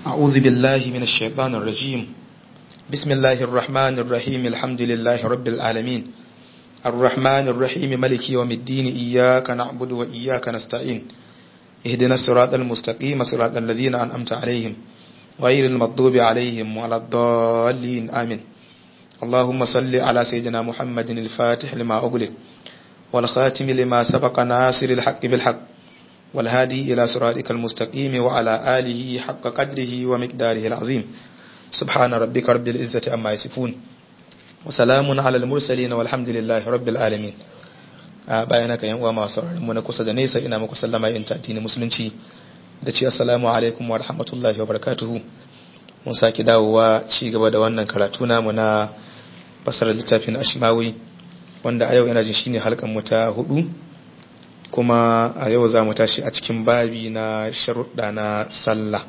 أعوذ بالله من الشيطان الرجيم بسم الله الرحمن الرحيم الحمد لله رب العالمين الرحمن الرحيم ملك يوم الدين إياك نعبد وإياك نستعين اهدنا الصراط المستقيم صراط الذين أنعمت عليهم غير المغضوب عليهم ولا الضالين آمين اللهم صل على سيدنا محمد الفاتح لما أغلق والخاتم لما سبق ناصر الحق بالحق والهادي إلى صراطك المستقيم وعلى آله حق قدره ومقداره العظيم سبحان ربك رب العزة أما يصفون وسلام على المرسلين والحمد لله رب العالمين bayan haka yan uwa masu mu na kusa da nesa ina muku sallama in addinin musulunci da ce assalamu alaikum wa rahmatullahi wa barakatuhu mun saki dawowa ci gaba da wannan karatu namu na fasara littafin ashmawi wanda a yau ina jin shine halkan mu ta hudu kuma a yau za mu tashi a cikin babi na sharuɗa na sallah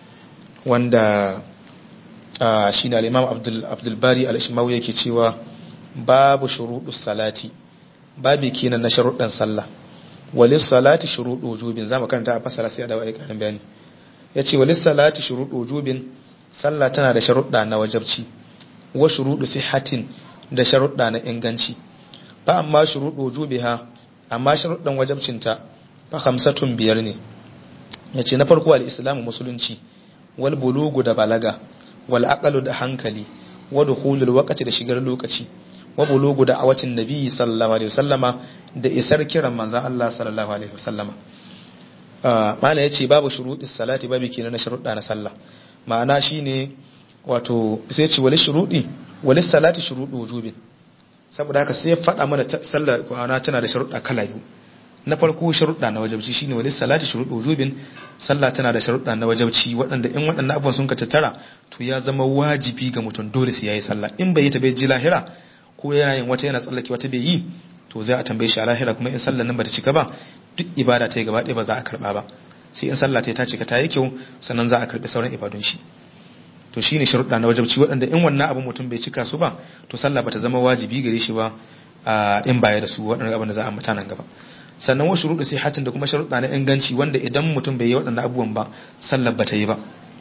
wanda shi ne al'imam abdulbari al'ashimawu yake cewa babu shuruɗu salati babi kenan na sharuɗan sallah walis salati shuruɗu wujubin za mu karanta a fasara sai a dawa ƙarin bayani ya ce walis salati shuruɗu wujubin sallah tana da sharuɗa na wajabci wa shuruɗu sihatin da sharuɗa na inganci ba amma shuruɗu wujubiha amma sharuɗan wajabcinta fa hamsatun biyar ne ya ce na farko al'islamu musulunci wal bulugu da balaga wal aqalu da hankali wa dukhulul waqti da shigar lokaci wa bulugu da awatin nabi sallallahu alaihi wasallama da isar kiran manzon Allah sallallahu alaihi wasallama mala yace babu shuruɗis salati babu kenan na sharuɗa na sallah ma'ana shine wato sai ce wali shuruɗi wali salati shuruɗu wujubin saboda haka sai ya faɗa mana sallar kwana tana da sharuɗa kala biyu na farko sharuɗa na wajabci shine wani salati shuruɗu wujubin sallah tana da sharuɗa na wajabci waɗanda in waɗannan abubuwan sun ka tattara to ya zama wajibi ga mutum dole sai yayi sallah in bai yi ta bai ji lahira ko yana yin wata yana tsallake wata bai yi to zai a tambaye shi a lahira kuma in sallar nan ba ta cika ba duk ibada ta yi gaba ɗaya ba za a karɓa ba sai in sallah ta cika ta yi kyau sannan za a karɓi sauran ibadun shi to shine sharuɗa na wajabci waɗanda in wannan abin mutum bai cika su ba to sallah bata zama wajibi gare shi ba in baya da su waɗannan abin da za a mata nan gaba sannan wasu shuruɗu sai hatin da kuma sharuɗa na inganci wanda idan mutum bai yi waɗannan abubuwan ba sallar bata yi ba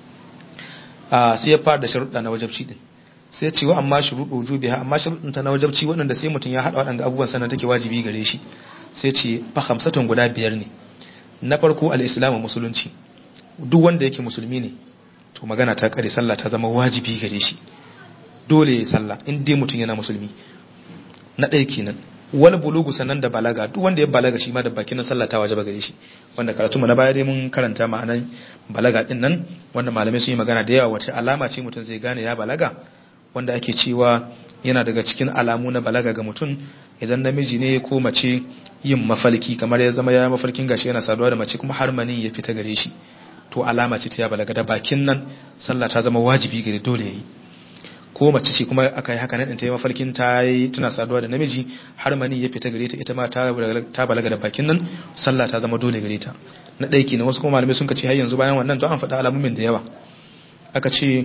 sai ya fara da sharuɗa na wajabci din sai cewa amma shuruɗu wujubiha amma sharuɗin ta na wajabci waɗanda sai mutum ya haɗa waɗannan abubuwan sannan take wajibi gare shi sai ce fa hamsatun guda biyar ne na farko al-islamu musulunci duk wanda yake musulmi ne to magana ta kare sallah ta zama wajibi gare shi dole ya sallah in dai mutum yana musulmi na ɗaya kenan wal bulugu sannan da balaga duk wanda ya balaga shi ma da bakin sallah ta wajaba gare shi wanda karatu mu na baya dai mun karanta ma'anan balaga din nan wanda malamai sun yi magana da yawa wata alama ce mutum zai gane ya balaga wanda ake cewa yana daga cikin alamu na balaga ga mutum idan namiji ne ko mace yin mafalki kamar ya zama ya mafarkin gashi yana saduwa da mace kuma har mani ya fita gare shi to alama ce ta ya balaga da bakin nan sallah ta zama wajibi gare dole yayi ko mace ce kuma aka yi haka nan ta yi mafarkin ta yi tana saduwa da namiji har mani ya fita gare ta ita ma ta balaga da bakin nan sallah ta zama dole gare ta na ɗaya kenan wasu kuma malamai sun ce har yanzu bayan wannan don an faɗa alamomin da yawa aka ce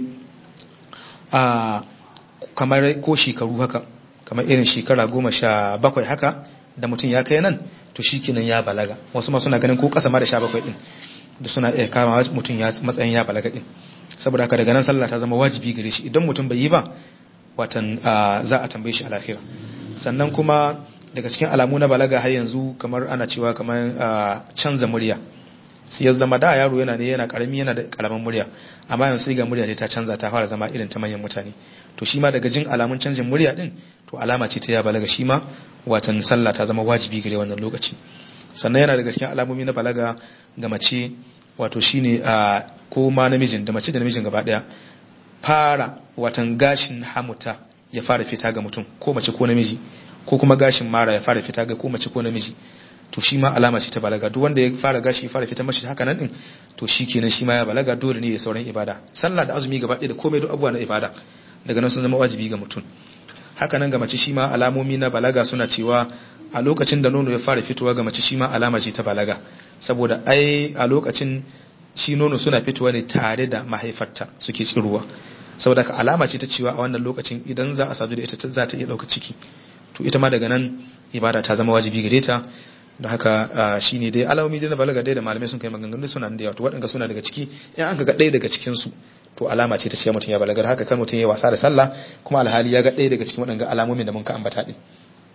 a kamar ko shekaru haka kamar irin shekara goma sha bakwai haka da mutum ya kai nan to shi kenan ya balaga wasu ma suna ganin ko ƙasa ma da sha bakwai ɗin da suna iya kama mutum ya matsayin ya balaga din saboda haka daga nan sallah ta zama wajibi gare shi idan mutum bai yi ba watan za a tambaye shi a lahira sannan kuma daga cikin alamu na balaga har yanzu kamar ana cewa kamar canza murya sai ya zama da yaro yana ne yana karami yana da karamin murya amma yanzu sai ga murya ta canza ta fara zama irin ta manyan mutane to shi ma daga jin alamun canjin murya din to alama ce ta ya balaga shi ma watan sallah ta zama wajibi gare wannan lokaci sannan yana daga cikin alamomi na balaga ga mace wato shine a ko ma namijin da mace da namijin gaba daya fara watan gashin hamuta ya fara fita ga mutum ko mace ko namiji ko kuma gashin mara ya fara fita ga ko mace ko namiji to shi ma alama ce ta balaga duk wanda ya fara gashi ya fara fita mashi haka nan din to shi kenan shi ma ya balaga dole ne ya sauran ibada sallah da azumi gaba ɗaya da komai duk abubuwa na ibada daga nan sun zama wajibi ga mutum haka nan ga mace shi ma alamomi na balaga suna cewa a lokacin da nono ya fara fitowa ga mace shi ma alama ce ta balaga saboda ai a lokacin shi nono suna fitowa ne tare da mahaifarta suke tsiruwa saboda ka alama ce ta cewa a wannan lokacin idan za a sadu da ita za ta iya ɗauka ciki to ita ma daga nan ibada ta zama wajibi gare ta don haka shine dai alamomi na balaga dai da malamai sun kai maganganu suna da yawa to waɗanda suna daga ciki in an ga ɗaya daga cikin su to alama ce ta ce mutum ya balagar haka kan mutum ya wasa da sallah kuma alhali ya ga ɗaya daga cikin waɗanda alamomin da mun ka ambata ɗin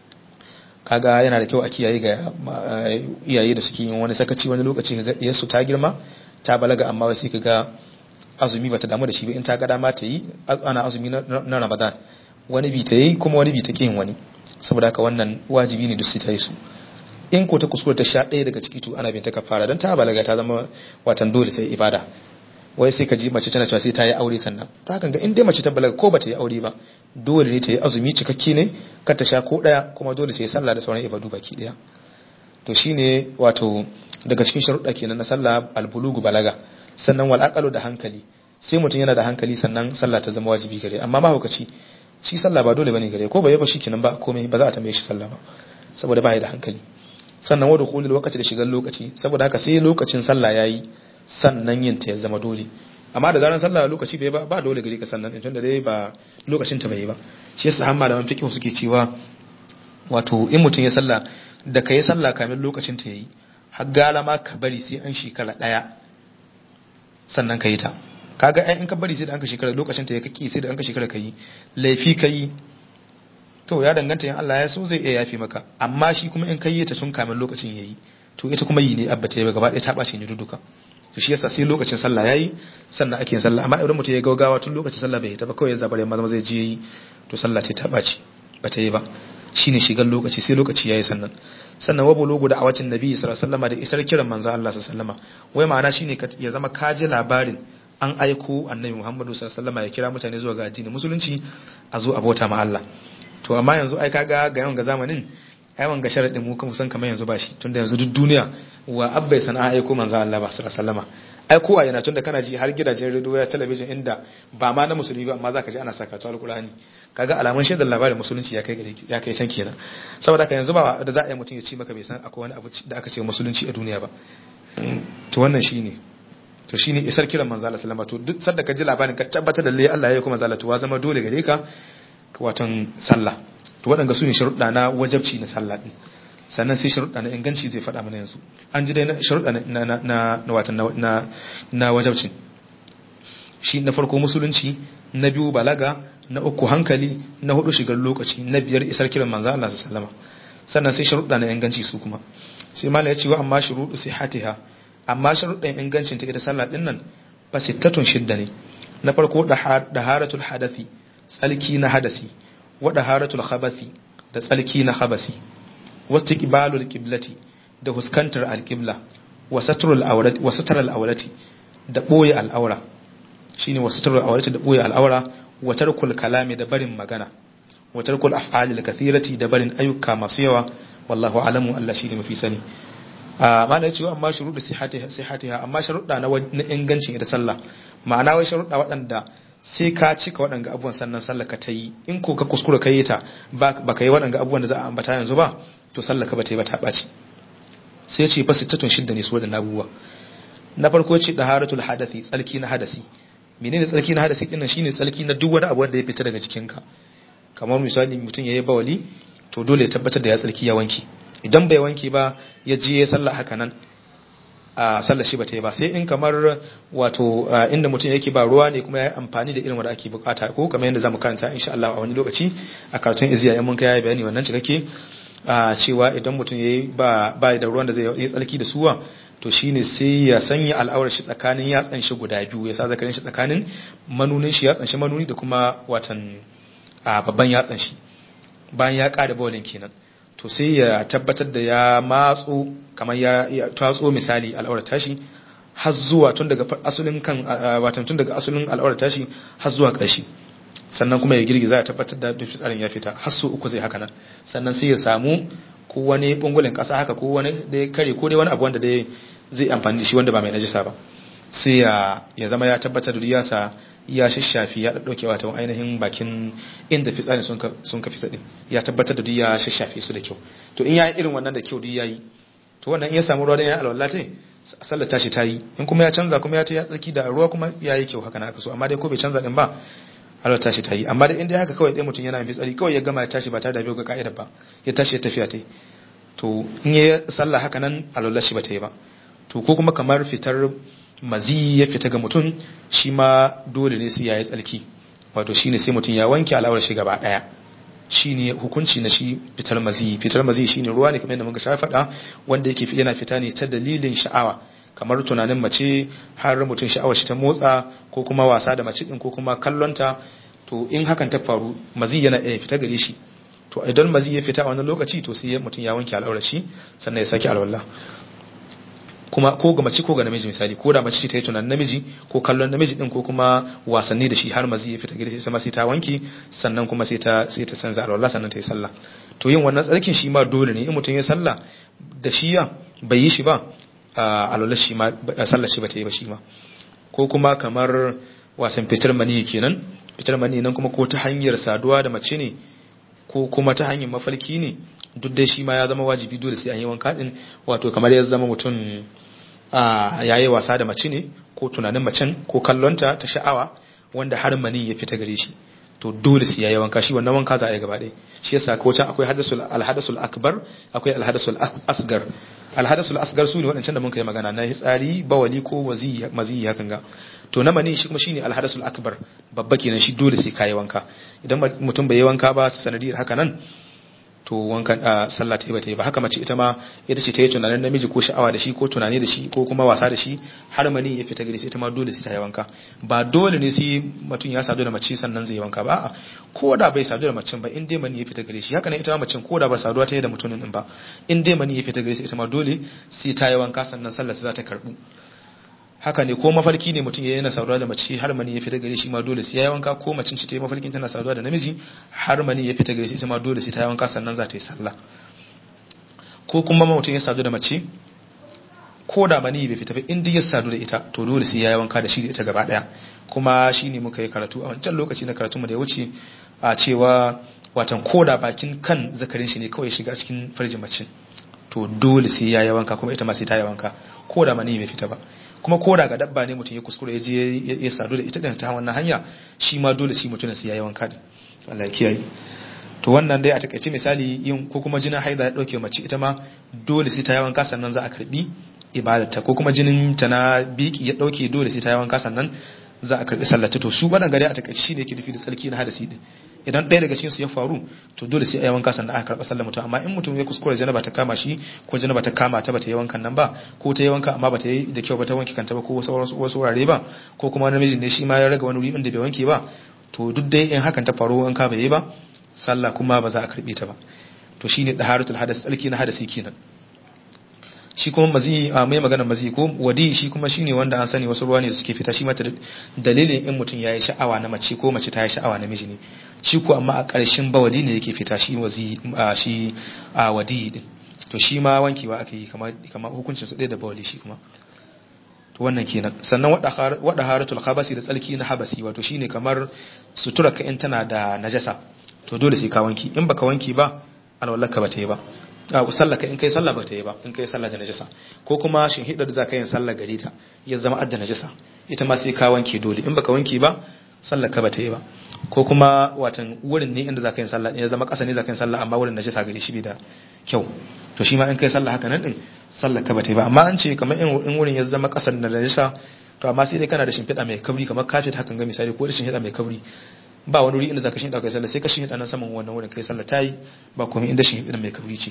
kaga yana da kyau a kiyaye ga iyaye da suke yin wani sakaci wani lokaci ga ɗiyar su ta girma ta balaga amma wasu ka ga azumi bata damu da shi ba in ta ga dama ta yi ana azumi na ramadan wani bi ta yi kuma wani bi ta yin wani saboda haka wannan wajibi ne duk sai ta yi su in ko ta kuskure ta sha ɗaya daga ciki to ana bin ta kafara don ta balaga ta zama watan dole sai ibada wai sai ka ji mace tana cewa sai ta yi aure sannan to hakan ga in dai mace ta balaga ko ba ta yi aure ba dole ne ta yi azumi cikakke ne kar ta sha ko ɗaya kuma dole sai sallah da sauran ibadu baki ɗaya to shine wato daga cikin sharuɗa kenan na sallah albulugu balaga sannan wal aqalu da hankali sai mutum yana da hankali sannan sallah ta zama wajibi gare amma mahaukaci shi sallah ba dole bane gare ko ba yaba shi kenan ba komai ba za a tambaye shi sallah ba saboda ba ya da hankali sannan wadda kulil lokaci da shigar lokaci saboda haka sai lokacin sallah yayi sannan yin ta ya zama dole amma da zaran sallah lokaci bai ba ba dole gare ka sannan in tunda dai ba lokacin ta bai ba shi yasa har malaman fiqh suke cewa wato in mutum ya sallah da kai sallah kamin lokacin ta yayi har gala ma ka bari sai an shekara daya sannan ka yi ta kaga ai in ka bari sai da an ka shekara lokacin ta ya kake sai da an ka shekara kai laifi kai to ya danganta in Allah ya so zai iya yafi maka amma shi kuma in kai ta tun kamin lokacin yayi to ita kuma yi ne abba ta yi gaba ɗaya ta ɓace ni duka to shi yasa sai lokacin sallah yayi sannan ake yin sallah amma idan mutum ya gaugawa tun lokacin sallah bai ta ba kawai ya zabare maza zai je yi to sallah ta ɓace ba ta yi ba shine shigar lokaci sai lokaci yayi sannan sannan wa bulugu da awacin nabi sallallahu alaihi wasallam da isar kiran manzo Allah sallallahu alaihi wasallam wai ma'ana shine ya zama kaji labarin an aiko annabi Muhammadu sallallahu alaihi wasallam ya kira mutane zuwa ga addinin musulunci a zo a bauta ma Allah to amma yanzu ai kaga ga yawan ga zamanin ai wanga sharadin mu kuma san kamar yanzu ba shi tunda yanzu duk duniya wa abbai sana'a aiko manzo Allah ba sallallahu alaihi wasallam ai kowa yana tunda kana ji har gidajen radio ya talabijin inda ba ma na musulmi ba amma zaka ji ana saka ta alqur'ani kaga alamun shaidar labarin musulunci ya kai gare ya kai can kenan saboda haka yanzu ba da za a yi mutum ya ci maka bai san akwai wani abu da aka ce musulunci a duniya ba to wannan shine to shine isar kiran manzo Allah sallama to duk sanda ka ji labarin ka tabbatar da lalle Allah ya kuma zalatu wa zama dole gare ka watan sallah to waɗanda su ne sharuɗa na wajabci na sallah din sannan sai sharuɗa na inganci zai faɗa mana yanzu an ji dai na sharuɗa na na na watan na na wajabci shi na farko musulunci na biyu balaga na uku hankali na hudu shigar lokaci na biyar isar kiran manzo Allah sallama sannan sai sharuɗa na inganci su kuma sai mala ya ce wa amma shuruɗu sihatiha amma sharuɗan ingancin ta ita sallah din nan fa sittatun shidda ne na farko daharatul hadathi tsalki na hadasi wa daharatul khabathi da tsalki na khabasi wastiqbalul qiblati da huskantar alqibla wa satrul awrati wa satrul awrati da boye al'aura shine wa satrul awrati da boye al'aura wa tarkul kalami da barin magana wa tarkul af'alil kathirati da barin ayyuka masu yawa wallahu alamu Allah shine mafi sani amma da cewa amma shuruɗu sihatiha amma sharuɗa na ingancin ita sallah ma'ana wai sharuɗa waɗanda sai ka cika waɗanga abubuwan sannan sallah ka ta yi in ko ka kuskura ka yi ta ba ka yi waɗanga abubuwan da za a ambata yanzu ba to sallah ka ba ta yi ba ta ɓaci sai ce fa sittatun shidda ne su waɗannan abubuwa na farko ce daharatul hadathi tsalki na hadasi menene tsalki na hadasi ɗin shine tsalki na duk wani abu wanda ya fita daga jikinka kamar misali mutum ya yi bawali to dole ya tabbatar da ya tsalki ya wanke idan bai wanke ba ya je ya sallah haka nan a sallar shi ba ta yi ba sai in kamar wato inda mutum yake ba ruwa ne kuma ya yi amfani da irin wanda ake bukata ko kamar yadda zamu karanta insha Allah a wani lokaci a karatun iziya yan mun kai bayani wannan cikakke cewa idan mutum yayi ba ba da ruwan da zai yi tsalki da suwa to shine sai ya sanya al'aurar shi tsakanin yatsan shi guda biyu ya sa zakarin shi tsakanin manunin shi yatsan shi manuni da kuma watan babban yatsan shi bayan ya kada bawlin kenan to sai ya tabbatar da ya matso kamar ya tatso misali al'aurar tashi har zuwa tun daga asulin kan watan tun daga asulin al'aurar tashi har zuwa ƙarshe sannan kuma ya girgiza ya tabbatar da fitsarin ya fita har su uku zai haka nan sannan sai ya samu ko wani bungulin ƙasa haka ko wani da ya kare ko dai wani abu wanda dai zai amfani da shi wanda ba mai najisa ba sai ya zama ya tabbatar da ya sa ya shashafi ya ɗauke wata ainihin bakin inda fitsarin sun ka fitsaɗin ya tabbatar da duk ya shashafe su da kyau to in ya yi irin wannan da kyau duk ya yi to wannan in ya samu ruwa da ya alwala ta sallar tashi ta yi in kuma ya canza kuma ya ta ya tsaki da ruwa kuma ya yi kyau haka na aka so amma dai ko bai canza din ba alwala tashi ta yi amma dai in dai haka kawai dai mutum yana fitsari kawai ya gama ya tashi ba tare da bai ga ka'idar ba ya tashi ya tafiya ta yi to in ya sallah haka nan alwala shi bata yi ba to ko kuma kamar fitar mazi ya fita ga mutum shi ma dole ne sai ya yi tsalki wato shine sai mutum ya wanke al'aurar shi gaba daya shine hukunci na shi fitar mazi fitar mazi shine ruwa ne kamar yadda muka shafa faɗa wanda yake yana fita ne ta dalilin sha'awa kamar tunanin mace har mutum sha'awar shi ta motsa ko kuma wasa da mace din ko kuma kallonta to in hakan ta faru mazi yana iya fita gare shi to idan mazi ya fita a wannan lokaci to sai mutum ya wanke al'aurar shi sannan ya saki alwala kuma ko ga mace ko ga namiji misali ko da mace ce ta yi tunanin namiji ko kallon namiji din ko kuma wasanni da shi har mazi ya fita gare shi sai ta wanke sannan kuma sai ta sai ta sanza alwala sannan ta yi sallah to yin wannan tsarkin shi ma dole ne in mutum ya sallah da shi ya bai yi shi ba alwala shi ma sallar shi ba ta yi ba shi ma ko kuma kamar wasan fitar mani kenan fitar mani nan kuma ko ta hanyar saduwa da mace ne ko kuma ta hanyar mafarki ne duk dai shi ma ya zama wajibi dole sai an yi wanka din wato kamar ya zama mutum ya yi wasa da mace ne ko tunanin macen ko kallonta ta sha'awa wanda har mani ya fita gare shi to dole sai ya yi wanka shi wannan wanka za a yi gaba ɗaya shi yasa ko can akwai alhadasul akbar akwai alhadasul asgar alhadasul asgar su ne waɗancan da mun kai magana na hitsari bawali ko mazi hakan ga to na mani shi kuma shine alhadasul akbar babba kenan shi dole sai kayi wanka idan mutum bai yi wanka ba sanadiyar haka nan to wankan a sallah ta yi bata yi ba haka mace ita ma ita ce ta yi tunanin namiji ko sha'awa da shi ko tunani da shi ko kuma wasa da shi har mani ya fita gare shi ita ma dole sai ta yi wanka ba dole ne sai mutum ya sadu da mace sannan zai yi wanka ba a'a ko da bai sadu da macen ba in dai mani ya fita gare shi haka ne ita ma macen ko da ba saduwa ta yi da mutumin din ba in dai mani ya fita gare shi ita ma dole sai ta yi wanka sannan sallah za ta karbu haka ne ko mafarki ne mutum ya yana saduwa da mace har mani ya fita gare shi ma dole sai ya yi wanka ko macin ta yi mafarkin tana saduwa da namiji har mani ya fita gare shi ita ma dole sai ta yi wanka sannan za ta yi sallah ko kuma mutum ya sadu da mace ko da mani bai fita ba in dai ya sadu da ita to dole sai ya yi wanka da shi da ita gaba daya kuma shine muka yi karatu a wancan lokaci na karatu mu da ya wuce a cewa watan ko da bakin kan zakarin shi ne kawai shiga cikin farjin mace to dole sai ya yi wanka kuma ita ma sai ta yi wanka ko da mani bai fita ba kuma ko da ga dabba ne mutum ya kuskure ya je ya sadu da ita da ta wannan hanya shi ma dole shi mutum sai yayi wanka din Allah ya kiyaye to wannan dai a takaice misali yin ko kuma jinin haida ya dauke mace ita ma dole sai ta yi wanka sannan za a karbi ibadarta ko kuma jinin ta na biki ya dauke dole sai ta yi wanka sannan za a karbi sallata to su wannan gari a takaice shine yake nufi da tsarki na hadasi din idan ɗaya daga cikin su ya faru to dole sai ayi wanka sannan aka karɓa sallar mutum amma in mutum ya kuskure janaba ta kama shi ko janaba ta kama ta bata yi wankan nan ba ko ta yi wanka amma bata yi da kyau ba ta wanke kanta ba ko wasu wasu wurare ba ko kuma namijin ne shi ma ya raga wani wuri inda bai wanke ba to duk dai in hakan ta faru wanka bai yi ba sallah kuma ba za a karɓe ta ba to shine daharatul hadas tsarki na hadasi kenan shi kuma mazi a mai magana mazi ko wadi shi kuma shine wanda an sani wasu ruwa ne da suke fita shi mata dalilin in mutum ya yi sha'awa na mace ko mace ta yi sha'awa na miji ne shi ko amma a ƙarshen bawali ne yake fita shi wazi shi a wadi din to shi ma wankewa ake yi kamar hukuncin su ɗaya da bawali shi kuma to wannan kenan sannan wada haratul khabasi da tsalki na habasi wato shine kamar sutura ka in tana da najasa to dole sai ka wanki in baka wanki ba alwallaka ba ta yi ba a sallaka in kai sallah ba ta yi ba in kai sallah da najasa ko kuma shin hidar da za ka yin sallah gare ta ya zama adda najasa ita ma sai ka wanke dole in baka wanke ba sallaka ba ta yi ba ko kuma watan wurin ne inda za ka yin sallah ya zama ƙasa ne za ka yin sallah amma wurin najasa gare shi bai da kyau to shi ma in kai sallah haka nan din sallaka ba ta yi ba amma an ce kamar in wurin ya zama ƙasar da najasa to amma sai dai kana da shimfiɗa mai kabri kamar kafet hakan ga misali ko da shimfiɗa mai kabri ba wani wuri inda zaka shin kai sallah sai ka shin nan saman wannan wurin kai sallah tayi ba komai inda shin mai kabri ce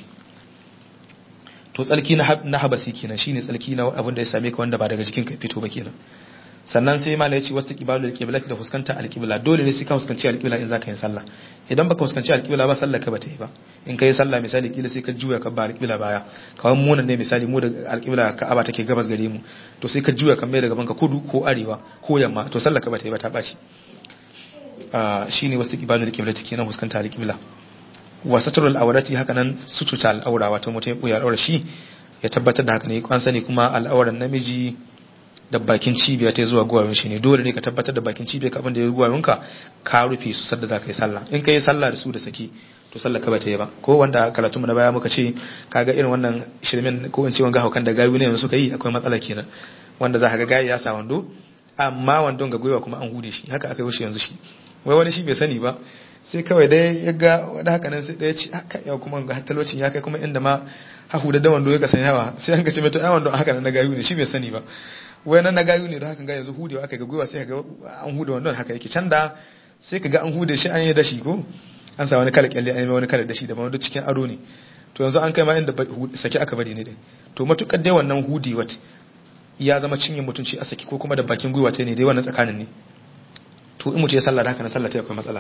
to tsalki na habasi kenan shine tsalki na abin da ya same ka wanda ba daga jikin ka fito ba kenan sannan sai malai ce wasu kibalul qiblati da fuskanta alqibla dole ne sai ka fuskanci alqibla in zaka yi sallah idan baka fuskanci alqibla ba sallah ka bata yi ba in kai sallah misali kila sai ka juya ka ba alqibla baya kawai mu nan ne misali mu da alqibla ka'aba take gabas gare mu to sai ka juya kan mai daga banka kudu ko arewa ko yamma to sallah ka bata yi ba ta baci shine wasu kibalul qiblati kenan fuskanta alqibla wa satrul awrati haka nan sututa al'aura wato mutum ya buya al'aura shi ya tabbatar da haka ne kwan sani kuma al'auran namiji da bakin cibiya ta zuwa guwawin shi ne dole ne ka tabbatar da bakin cibiya ka abinda ya guwawin ka ka rufe su sadda za ka yi sallah in ka yi sallah da su da saki to sallah ka bata yi ba ko wanda karatu na baya muka ce kaga irin wannan shirmen ko in ce wanga haukan da gayu ne yanzu suka yi akwai matsala kenan wanda za ka ga gayi ya sa wando amma wandon ga gwiwa kuma an hude shi haka aka yi shi yanzu shi wai wani shi bai sani ba sai kawai dai ya ga wani haka nan sai ɗaya ce haka yau kuma ga talocin ya kai kuma inda ma hahu da dawan ya kasan yawa sai an gace mai to yawan don haka nan na gayu ne shi bai sani ba wai nan na gayu ne don haka ga yanzu hudewa aka ga gwiwa sai ga an hude wannan haka yake can da sai ka ga an hude shi an yi dashi ko an sa wani kala kyalle an yi wani kala dashi da ma duk cikin ado ne to yanzu an kai ma inda saki aka bari ne dai to matukar dai wannan hudi wat ya zama cinye mutunci a saki ko kuma da bakin gwiwa ta ne dai wannan tsakanin ne to in mutum ya sallah da haka na sallah ta akwai matsala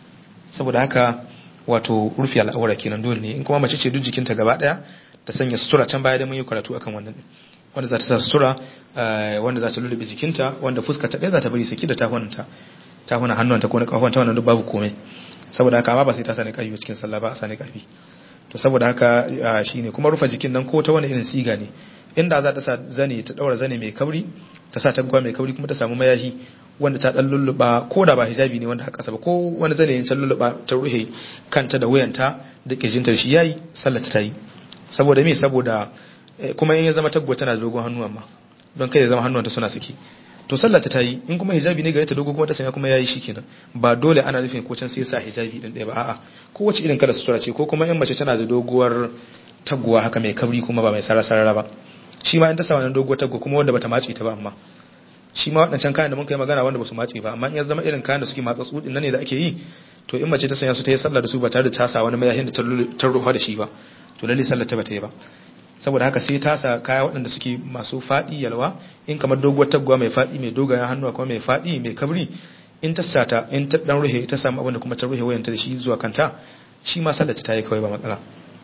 saboda haka wato rufi al'aura kenan dole ne in kuma mace ce duk jikinta gaba daya ta sanya sutura can baya da mun yi karatu akan wannan wanda za ta sa sutura wanda za ta lullube jikinta wanda fuska ta ɗaya za ta bari saki da tafunanta tafunan hannuwanta ko na kafuwanta wannan duk babu komai saboda haka amma ba sai ta sani kafi cikin sallah ba a sani kafi to saboda haka shine kuma rufe jikin nan ko ta wani irin siga ne inda za ta sa zane ta daura zane mai kauri ta sa tagwa mai kauri kuma ta samu mayahi wanda ta dan lulluba ko da ba hijabi ne wanda haka ba ko wani zane ne ta lulluba ta ruhe kanta da wuyanta da kirjinta shi yayi sallar ta yi saboda me saboda kuma in ya zama tagwa tana da dogon hannu amma don kai ya zama hannuwanta suna saki to sallar ta yi in kuma hijabi ne gare ta dogo kuma ta sanya kuma yayi shikenan ba dole ana nufin ko can sai sa hijabi din ɗaya ba a'a ko wace irin kala sutura ce ko kuma in mace tana da doguwar taguwa haka mai kabri kuma ba mai sarara ba shi ma in ta sa wannan doguwar taguwa kuma wanda bata matse ta ba amma shi ma waɗancan kayan da mun kai magana wanda basu matse ba amma in ya zama irin kayan da suke matsa tsudin nan ne da ake yi to in mace ta sanya su ta yi sallah da su ba tare da ta sa wani mayahin da ta rufa da shi ba to lalle sallar ta bata yi ba saboda haka sai ta sa kaya waɗanda suke masu faɗi yalwa in kamar doguwar taguwa mai faɗi mai dogayen hannuwa kuma mai faɗi mai kabri in ta sata in ta dan ruhe ta samu abin da kuma ta ruhe wayanta da shi zuwa kanta shi ma sallar ta yi kawai ba matsala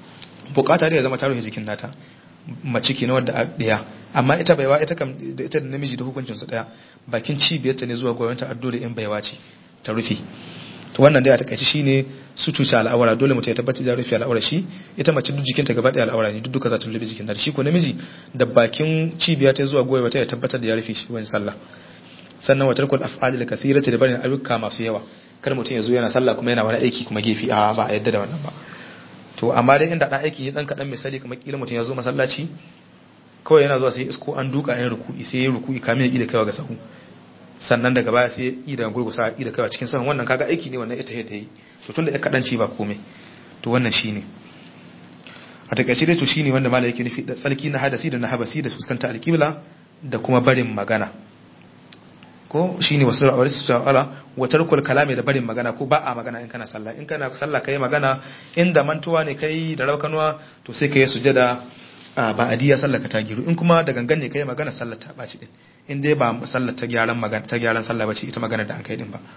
bukata da ya zama ta ruhe jikin nata mace ke na wadda a ɗaya amma ita baiwa ita kam da ita da namiji da hukuncin su ɗaya bakin cibiyarta ne zuwa goyonta addo da in baiwa ce ta rufe to wannan dai a takaice shine su tuce al'aura dole mutum ya tabbatar da rufe al'aura shi ita mace duk jikinta gaba ɗaya al'aura ne duk duka za ta rufe jikin da shi ko namiji da bakin cibiya ta zuwa goyewa ta ya tabbatar da ya rufe shi wani sallah sannan watar kul af'alil kathirati da barin ayyuka masu yawa kar mutum ya zo yana sallah kuma yana wani aiki kuma gefe a ba a yadda da wannan ba to amma dai inda dan aiki ne dan kadan misali kamar kila mutum ya zo masallaci kawai yana zuwa sai isko an duka yin ruku'i sai ya ruku'i kamin ya ida kaiwa ga sahu sannan daga baya sai ya ida gurgusa ida kaiwa cikin sahun wannan kaga aiki ne wannan ita ta yi to tunda ya kadan ci ba komai to wannan shine a takaice dai to shine wanda malai yake nufi da tsalki na hadasi da na habasi da fuskanta alqibla da kuma barin magana ko shine wasu ra'awar su ta'ala wa tarkul kalami da barin magana ko ba a magana in kana sallah in kana sallah kai magana inda mantuwa ne kai da raukanuwa to sai kai sujada ba adiya sallah ka ta giru in kuma da gangan ne kai magana sallah ta baci din in dai ba sallah ta gyaran magana ta gyaran sallah bace ita magana da an kai din ba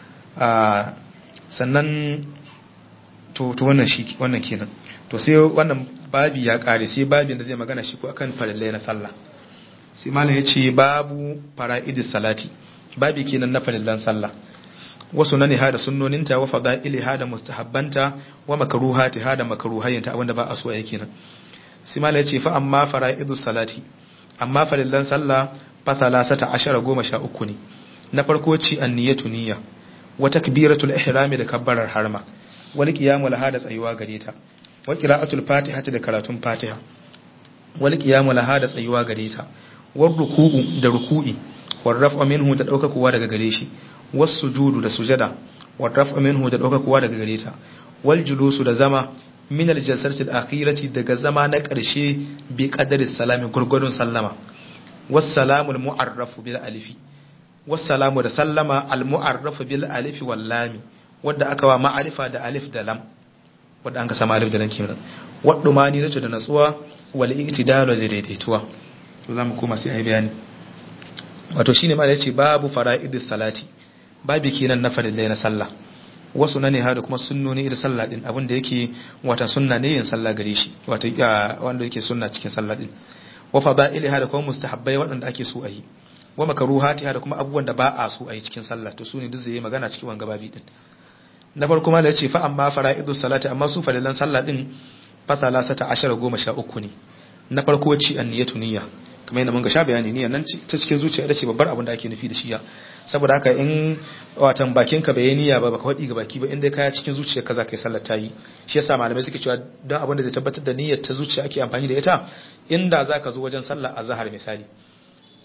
sannan to to wannan shi wannan kenan to sai wannan babi ya kare sai babin da zai magana shi ko akan farillai na sallah sai malam ya ce babu fara'idis salati babi kenan na farillan sallah wasu na niha da sunnoninta wa fada'iliha da mustahabbanta wa makruhatiha da makruhayinta abinda ba a so yake nan sai malam ya ce fa amma fara'idus salati amma farillan sallah fa salasata ashara goma sha uku ne na farko ci anniyatu niyya wa takbiratul ihrami da kabbarar harma wal qiyamu laha da tsayuwa gare ta wa qira'atul fatihati da karatun fatiha wal qiyamu laha da tsayuwa gare ta war ruku'u da ruku'i war raf'a minhu da dauka kuwa daga gare shi was sujudu da sujada war raf'a minhu da dauka kuwa daga gare ta wal julusu da zama min al jalsati al akhirati daga zama na karshe bi qadari salami gurgurun sallama was salamu al mu'arrafu bil alifi was salamu da sallama al mu'arrafu bil alifi wal lami wanda aka wa ma'arifa da alif da lam wanda an ka sama alif da lam kenan wadda mani zato da natsuwa wal iktidalu da daidaituwa to za mu koma sai a yi bayani wato shine ma da yace babu fara'idis salati babu kenan na farillai na sallah wasu na ne ha da kuma sunnoni da sallah din abin da yake wata sunna ne yin sallah gare shi wato wanda yake sunna cikin sallah din wa fada'ili ha da kuma mustahabbai waɗanda ake so a yi wa makaruhati ha da kuma abubuwan da ba a so a yi cikin sallah to su ne duk zai yi magana cikin wanga babi din na farko ma da yace fa amma fara'idus salati amma su farillan sallah din fa salasata ashara goma sha uku ne na farko ci anniyatu niyya kamar yadda mun ga sha bayani niyya nan ta cikin zuciya da ce babbar abin da ake nufi da shiya saboda haka in watan bakin ka bai niyya ba baka faɗi ga baki ba inda kaya cikin zuciya ka za ka yi sallar ta yi shi yasa malamai suke cewa don abin da zai tabbatar da niyyar ta zuciya ake amfani da ita inda za ka zo wajen sallar azhar misali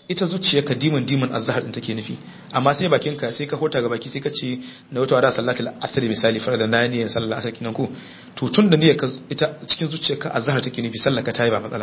ita zuciyarka dimin dimin azhar din take nufi amma sai bakinka sai ka hota ga baki sai ka ce na wata wada salatul asr misali farda na ne sallar asr kinan ko to tun da niyyar ka ita cikin zuciyarka azhar take nufi sallar ka tayi ba matsala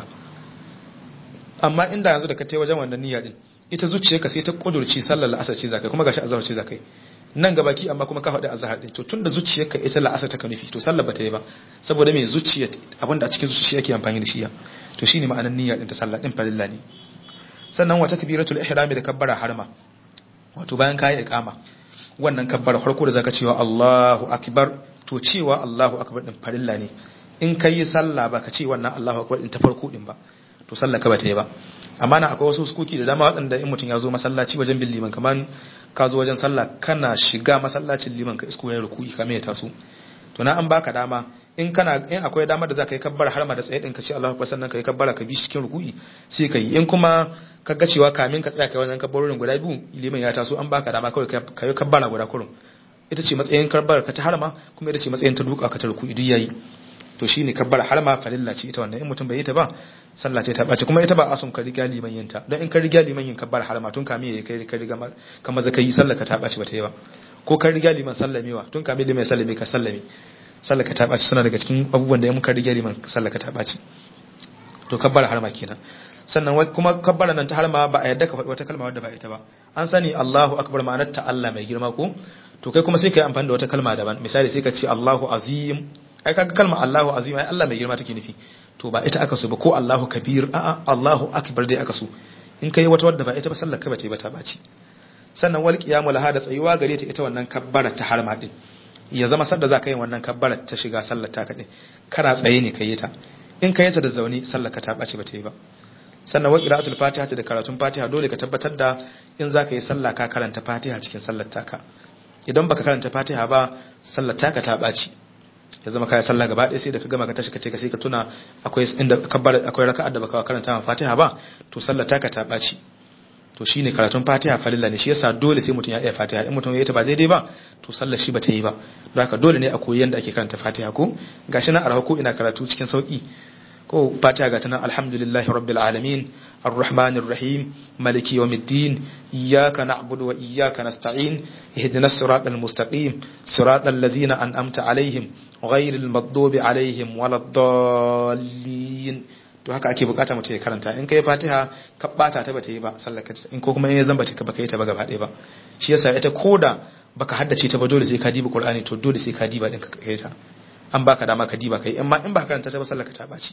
amma inda yanzu da ka tayi wajen wannan niyya din ita zuciyarka sai ta kudurci sallar la'asar ce zakai kuma gashi azhar ce zakai nan ga baki amma kuma ka faɗi azhar din to tun da zuciyarka ita la'asar ta nufi to sallar ba ta yi ba saboda me zuciya abinda a cikin zuciya yake amfani da shi ya to shine ma'anar niyya din ta sallah din farilla ne sannan wata kabiratul ihrami da kabbara harma wato bayan kayi iqama wannan kabbara farko da zaka cewa Allahu akbar to cewa Allahu akbar din farilla ne in kai sallah ba ka ce wannan Allahu akbar din ta farko din ba to sallah ka bata yi ba amma na akwai wasu sukuki da dama waɗanda in mutum ya zo masallaci wajen bin liman kamar ka zo wajen sallah kana shiga masallacin liman ka isko ya ruku'i kamar ya taso to na an baka dama in kana in akwai dama da za ka yi kabbara har ma da tsaye din ka ce Allahu akbar sannan ka yi kabbara ka bi cikin ruku'i sai ka yi in kuma ka ga cewa kamin ka tsaya kai wajen kabbarorin guda biyu liman ya taso an baka dama kawai ka yi kabbara guda kurun ita ce matsayin kabbara ka ta harma kuma ita ce matsayin ta duka ka ta ruku'i duk yayi to shine kabbara harma farilla ce ita wannan in mutum bai yi ta ba sallah ce ta bace kuma ita ba asun ka riga liman yin ta don in ka riga liman yin kabbara harma tun kamin yayi kai ka riga ka maza kai sallah ka ta bace ba ta yi ba ko ka riga liman sallamewa tun kamin liman sallame ka sallame sallaka ta ɓaci suna daga cikin abubuwan da ya muka rige liman sallaka ta ɓaci to kabbara harma kenan sannan kuma kabbara nan ta harma ba a yadda ka faɗi wata kalma wadda ba ita ba an sani Allahu akbar ma'anar ta Allah mai girma ko to kai kuma sai ka yi amfani da wata kalma daban misali sai ka ce Allahu azim ai kaga kalma Allahu azim ai Allah mai girma take nufi to ba ita aka so ba ko Allahu kabir a'a Allahu akbar dai aka so in kai wata wadda ba ita ba sallar ka ba ta ba ta ɓaci sannan wal qiyamu laha da tsayuwa gare ta ita wannan kabbara ta harma din ya zama sadda za ka yi wannan kabbarar ta shiga sallar ta kaɗai kana tsaye ne ka yi ta in ka yi ta da zaune sallar ka ta ɓace ba ta yi ba sannan wa qira'atul fatiha da karatun fatiha dole ka tabbatar da in za ka yi sallah ka karanta fatiha cikin sallar taka idan baka karanta fatiha ba sallar taka ta ɓaci ya zama kai sallah gaba ɗaya sai da ka gama ka tashi ka ce ka sai ka tuna akwai inda kabbar akwai raka'ar da baka karanta fatiha ba to sallar taka ta ɓaci to shine karatun fatiha falilla ne shi yasa dole sai mutum ya iya fatiha in mutum ya yi ta ba daidai ba to sallar shi ba ta yi ba don haka dole ne a koyi yadda ake karanta fatiha ko gashi na arha ko ina karatu cikin sauki ko fatiha ga tana alhamdulillahi rabbil alamin arrahmanir rahim maliki yawmiddin iyyaka na'budu wa iyyaka nasta'in ihdinas siratal mustaqim siratal ladzina an'amta alaihim ghayril maghdubi alaihim waladdallin to haka ake bukata mutum ya karanta in kai fatiha ka bata ta bata yi ba sallaka in ko kuma in ya zamba ta baka yi ta ba gaba ɗaya ba shi yasa ita koda baka haddace ta ba dole sai ka diba qur'ani to dole sai ka diba din ka kai ta an baka dama ka diba kai amma in ba karanta ta ba sallaka ta baci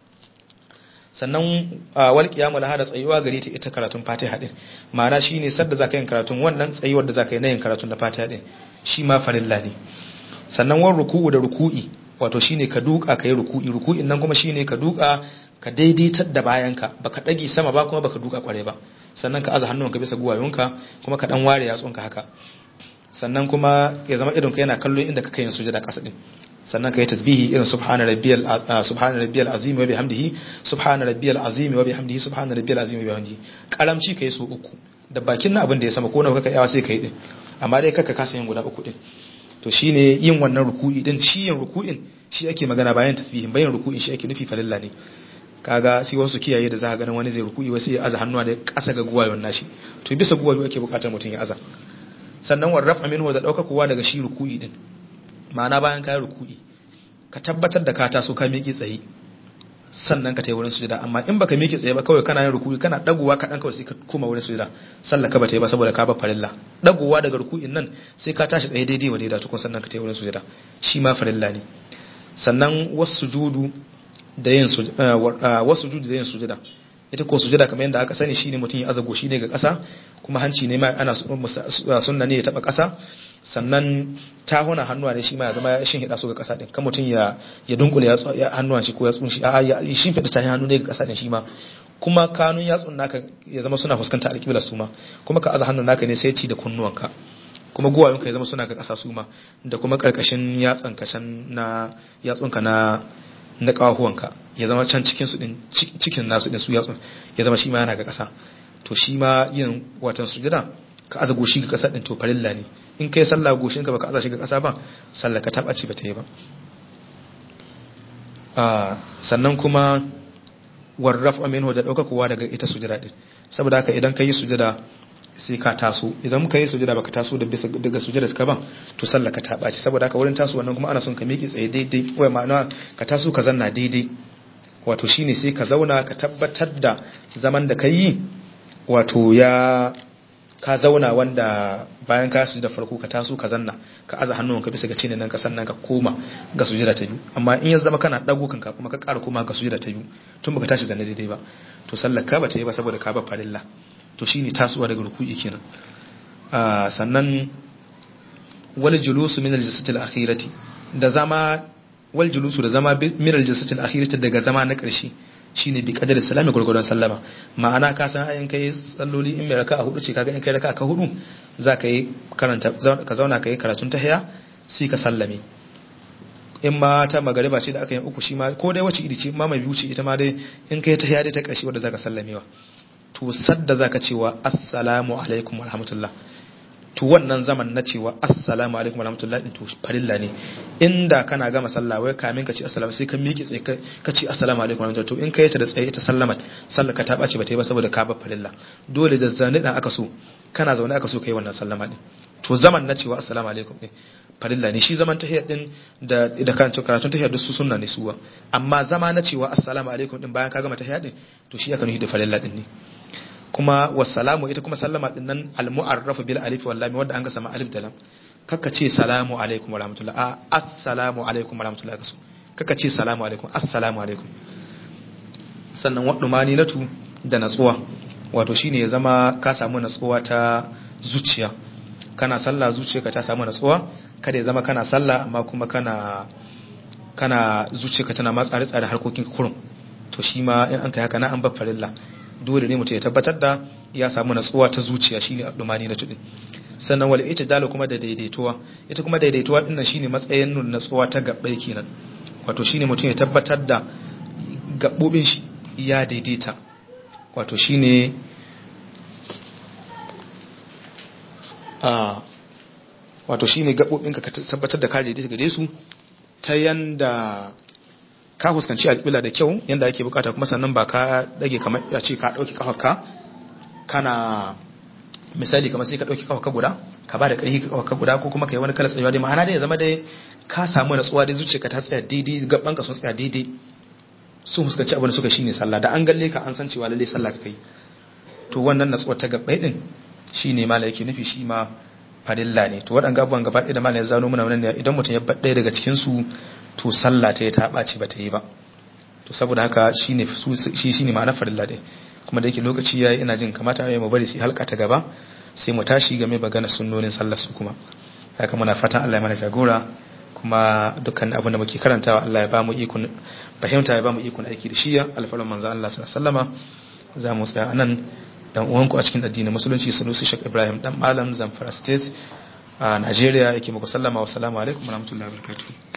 sannan wal qiyamul hada tsayuwa gare ta ita karatun fatiha din ma'ana shine sadda zaka yin karatun wannan tsayuwar da zaka yi na yin karatun na fatiha din shi ma farilla ne sannan wan ruku'u da ruku'i wato shine ka duka kai ruku'i ruku'in nan kuma shine ka duka ka daidaitar da bayanka baka dage sama ba kuma baka duka kware ba sannan ka aza hannunka bisa guwayonka kuma ka dan ware yatsunka haka sannan kuma ya zama idonka yana kallo inda kake yin sujada kasa din sannan ka yi tasbihi irin subhana rabbiyal subhana rabbiyal azim wa bihamdihi subhana rabbiyal azim wa bihamdihi subhana rabbiyal azim wa bihamdihi karamci kai so uku da bakin na abin da ya sama ko na kaka yawa sai kai din amma dai kaka kasa yin guda uku din to shine yin wannan ruku'i din shi yin ruku'in shi ake magana bayan tasbihin bayan ruku'in shi ake nufi falilla ne kaga sai wasu kiyaye da za ka ganin wani zai ruku'i wasu ya aza hannuwa da ƙasa ga guwayon nashi to bisa guwayo ake buƙatar mutum ya aza sannan war raf'a minhu da ɗauka kowa daga shi ruku'i din ma'ana bayan ka yi ruku'i ka tabbatar da ka taso ka miƙe tsaye sannan ka tayi wurin sujada amma in baka miƙe tsaye ba kawai kana yin ruku'i kana dagowa ka dan kawai sai ka koma wurin sujada sallah ka ba ta yi ba saboda ka ba farilla dagowa daga ruku'in nan sai ka tashi tsaye daidai wa daidai tukun sannan ka tayi wurin sujada shi ma farilla ne sannan wasu sujudu da yin wasu judu da yin sujada ita ko sujada kamar yadda aka sani shine mutum ya aza goshi ne ga ƙasa kuma hanci ne ma ana sunna ne ya taba ƙasa sannan tahuna hannuwa ne shi ma ya zama ya shin hida su ga ƙasa din kan mutum ya ya dunkule ya hannuwan shi ko ya tsunshi a ya shin fida ta hannu ne ga ƙasa din shi ma kuma kanun yatsun naka ya zama suna fuskanta alƙibla su ma kuma ka aza hannun naka ne sai ci da kunnuwanka kuma guwayonka ya zama suna ga ƙasa su ma da kuma ƙarƙashin yatsan kashan na yatsunka na na ƙawahuwanka ya zama can cikin su din cikin nasu din su yatsun ya zama shi ma yana ga ƙasa to shi ma yin watan sujada ka aza goshi ga ƙasa din to farilla ne in kai sallah goshin ka baka aza shi ga ƙasa ba sallah ka taba ce ba ta yi ba sannan kuma warraf minhu da daukakowa daga ita sujada din saboda haka idan kai sujada sai ka taso idan muka yi sujada baka taso da bisa daga sujada ka ban to sallah ka ta baci saboda haka wurin taso wannan kuma ana son ka miƙe tsaye daidai wai ma'ana ka taso ka zanna daidai wato shine sai ka zauna ka tabbatar da zaman da kai wato ya ka zauna wanda bayan ka da farko ka taso ka zanna ka aza hannun ka bisa ga cinin nan ka sannan ka koma ga sujada ta biyu amma in ya zama kana dago kanka kuma ka ƙara koma ga sujada ta biyu tun baka tashi zanne daidai ba to sallar ka bata yi ba saboda ka ba farilla to shine tasowa daga ruku'i kenan sannan wal julusu min al-jalsati al-akhirati da zama wal julusu da zama min al-jalsati al-akhirati daga zama na ƙarshe shine bi qadar salami gurgurdan sallama ma'ana ka san ayin kai salloli in mai raka'a hudu ce kaga in kai raka'a ka hudu za ka yi karanta ka zauna ka yi karatun tahiya sai ka sallame in ma ta magariba ce da aka yi uku shi ma ko dai wace iri ce ma mai biyu ce ita ma dai in kai tahiya dai ta ƙarshe wanda zaka sallamewa to sadda zaka cewa assalamu alaikum wa rahmatullah to wannan zaman na cewa assalamu alaikum wa rahmatullah din to farilla ne inda kana gama sallah wai kamin ka ce assalamu sai ka miƙe tsaye ka ce assalamu alaikum wa rahmatullah to in ka yi ta da tsaye ita sallama sallar ka ta ɓace ba ta yi ba saboda ka ba farilla dole da zane dan aka so kana zaune aka so ka yi wannan sallama din to zaman na cewa assalamu alaikum din farilla ne shi zaman tahiyar din da da karatun karatun tahiyar su sunna ne suwa amma zama na cewa assalamu alaikum din bayan ka gama tahiyar din to shi aka nufi da farilla din ne kuma wassalamu ita kuma sallama din nan al-mu'arrafu bil alif wal lam wanda an ga sama alif da lam kaka ce salamu alaikum wa rahmatullah a assalamu alaikum wa rahmatullah kaso kaka ce salamu alaikum assalamu alaikum sannan wadda mani natu da natsuwa wato shine ya zama ka samu natsuwa ta zuciya kana sallah zuciyarka ta samu natsuwa kada ya zama kana sallah amma kuma kana kana zuciyarka tana ma tsare tsare harkokin kurum to shi ma in an kai haka na an bar farilla dole ne mutum ya tabbatar da ya samu natsuwa ta zuciya shine abdumani na tudin sannan wal ita kuma da daidaituwa ita kuma daidaituwa dinnan shine matsayin nun natsuwa ta gabbai kenan wato shine mutum ya tabbatar da gabbobin shi ya daidaita wato shine a wato shine gabobin ka tabbatar da ka daidaita gare su ta yanda ka fuskanci alƙibla da kyau yanda ake bukata kuma sannan ba ka dage kamar ya ce ka dauki kafarka kana misali kamar sai ka dauki kafarka guda ka ba da ƙarfi kafarka guda ko kuma kai wani kala tsayuwa dai ma'ana dai ya zama dai ka samu natsuwa dai zuciyarka ta tsaya daidai gaban ka sun tsaya daidai sun fuskanci abin da suka shine sallah da an galle ka an san cewa lalle sallah ka kai to wannan natsuwar ta gabbai din shine mala yake nufi shi ma farilla ne to waɗanga abubuwan gaba ɗaya da mala ya zano muna wannan idan mutum ya ɗaya daga cikin su to sallah ta yi ta ɓaci ba ta yi ba to saboda haka shine shi shine ma'anar farilla dai kuma da yake lokaci yayi ina jin kamata ya mu bari sai halka ta gaba sai mu tashi game bagana sunnonin sallar su kuma haka muna fatan Allah ya mana jagora kuma dukkan abin da muke karantawa Allah ya ba mu ikon fahimta ya ba mu ikon aiki da shi ya alfarin manzo Allah sallallahu alaihi wasallama za mu tsaya anan dan uwanku a cikin addinin musulunci Sanusi Sheikh Ibrahim dan Malam Zamfara State a Najeriya yake muku sallama wa salamu alaikum wa rahmatullahi wa barakatuh